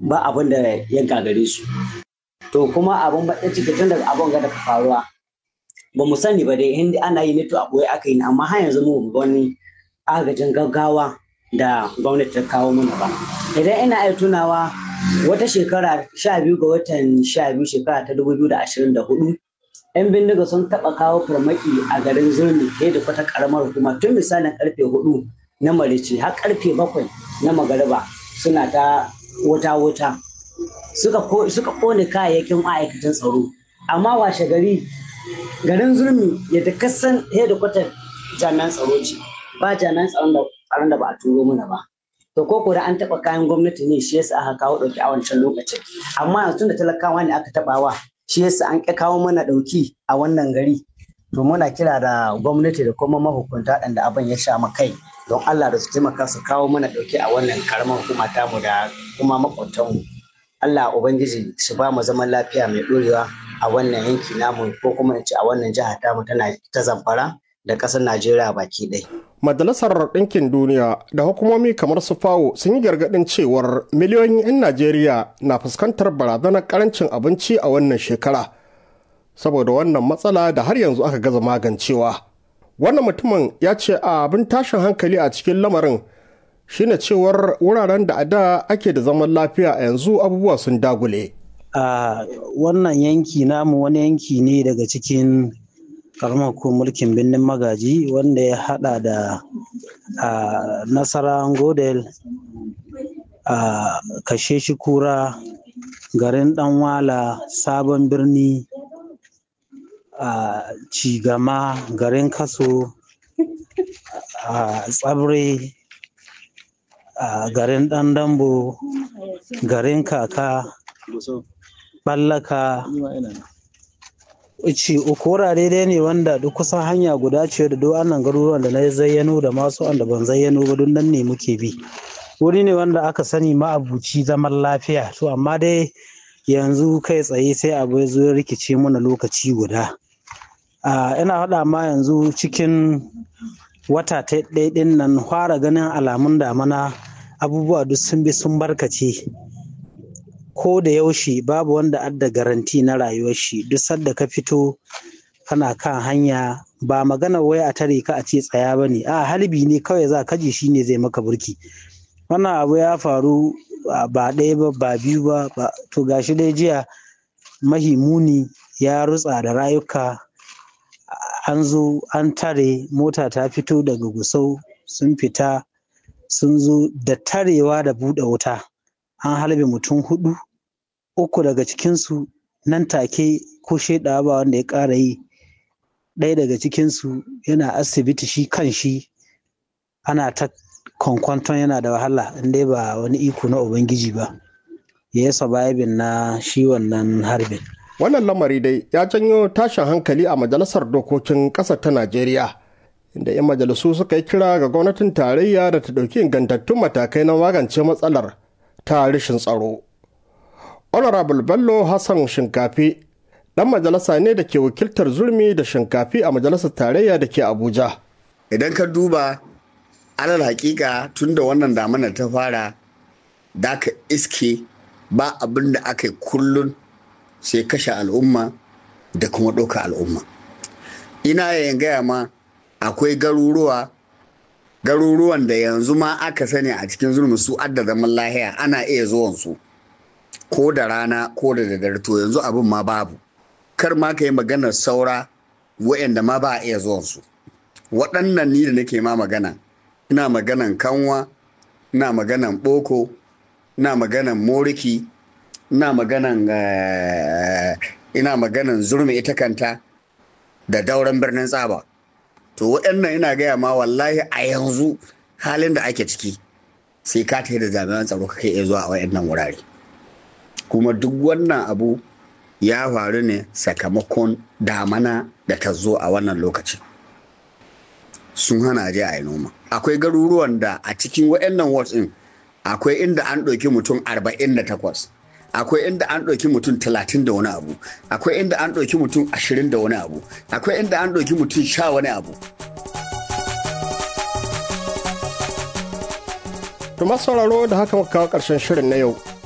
ba abin da ya gagare su to kuma abin baɗin ciki tun daga abin ga daga faruwa ba mu sani ba dai in ana yi ne to a ɓoye aka yi amma har yanzu mu ga wani agajin gaggawa da gwamnati ta kawo mana ba idan ina iya tunawa wata shekara sha biyu ga watan sha biyu shekara ta dubu biyu da ashirin da hudu yan bindiga sun taɓa kawo farmaki a garin zurmi ɗaya da kwata ƙaramar hukuma tun misalin karfe hudu na marici har karfe bakwai na magariba suna ta wuta-wuta suka kone kayayyakin ma'aikatan tsaro amma washe gari garin zurmi yadda kasan hedikwatar jami'an tsaro ce ba jami'an tsaron da ba a turo mana ba to ko da an taɓa kayan gwamnati ne shi yasa aka kawo ɗauki a wancan lokacin amma yanzu da talakawa ne aka taɓawa shi yasa an ƙi kawo mana ɗauki a wannan gari to muna kira da gwamnati da kuma mahukunta da abin ya sha kai don Allah da su taimaka su kawo mana ɗauki a wannan karamar hukuma tamu da kuma makwabtanmu Allah Ubangiji su ba mu zaman lafiya mai ɗorewa a wannan yanki namu ko kuma in ce a wannan jiha tamu tana ta zamfara da ƙasar Najeriya baki ɗaya. Majalisar Ɗinkin Duniya da hukumomi kamar su FAO sun yi gargaɗin cewar miliyoyin 'yan Najeriya na fuskantar barazanar ƙarancin abinci a wannan shekara. Saboda wannan matsala da har yanzu aka gaza magancewa. Wannan mutumin ya ce a abin tashin hankali a cikin lamarin shine cewar wuraren da a da ake da zaman lafiya a yanzu abubuwa sun dagule. A wannan yanki namu wani yanki ne daga cikin karamar ko mulkin birnin magaji wanda ya hada da nasara godel a kashe shi kura garin danwala sabon birni a cigama garin kaso a tsabre a garin dandambo garin kaka ballaka ce uku wurare dai ne wanda duk kusan hanya guda ce da duk annan garuruwan da na zayyano da masu wanda ban zayyano ba duk nan ne muke bi wuri ne wanda aka sani ma'abuci zaman lafiya to amma dai yanzu kai tsaye sai abu ya zo ya rikice mana lokaci guda ina faɗa ma yanzu cikin wata ta ɗaya nan fara ganin alamun damana abubuwa duk sun bi sun barkace ko da yaushe babu wanda adda garanti na rayuwar shi duk sadda ka fito kana kan hanya ba magana wai a tare ka a ce tsaya ba ne a halbi ne kawai za ka ji shi ne zai maka burki wannan abu ya faru ba ɗaya ba ba biyu ba to gashi dai jiya mahimuni ya rutsa da rayuka an zo an tare mota ta fito daga gusau sun fita sun zo da tarewa da buɗe wuta an halbe mutum hudu uku daga cikinsu nan take ko shaidawa ba wanda ya ƙara yi ɗaya daga cikinsu yana asibiti shi kan shi ana ta kwankwanton yana da wahala inda ba wani iko na ubangiji ba ya yi surviving na shi wannan harbin wannan lamari dai ya janyo tashin hankali a majalisar dokokin ƙasar ta najeriya inda 'yan majalisu suka yi kira ga gwamnatin tarayya da ta ɗauki ingantattun matakai na magance matsalar ta rashin tsaro. Honorable Bello Hassan Shinkafi ɗan majalisa ne da ke wakiltar zurmi da shinkafi a majalisar tarayya da ke Abuja. Idan ka duba alal hakika tun da wannan damanar ta fara da ka iske ba abin da aka yi kullun sai kashe al'umma da kuma ɗauka al'umma. Ina yayin gaya ma akwai garuruwa garuruwan da yanzu ma aka sani a cikin zulmi su adda zaman lahiya ana iya zuwan su ko da rana ko da daddare to yanzu abin ma babu kar ma ka yi maganar saura wa'anda ma ba a iya zuwan su waɗannan ni da nake ma magana ina maganan kanwa ina maganan boko ina maganan moriki ina maganan ina maganan zurmi ita kanta da dauran birnin tsaba to waɗannan ina gaya ma wallahi a yanzu halin da ake ciki sai ka tafi da jami'an tsaro kake iya zuwa a waɗannan wurare kuma duk wannan abu ya faru ne sakamakon damana da ta zo a wannan lokaci sun hana je a yi noma akwai garuruwan da a cikin waɗannan wards ɗin akwai inda an ɗauki mutum 48 akwai inda an ɗauki mutum talatin da wani abu akwai inda an ɗauki mutum ashirin da wani abu akwai inda an ɗauki mutum sha wani abu To sauraro da haka muka kawo ƙarshen shirin na yau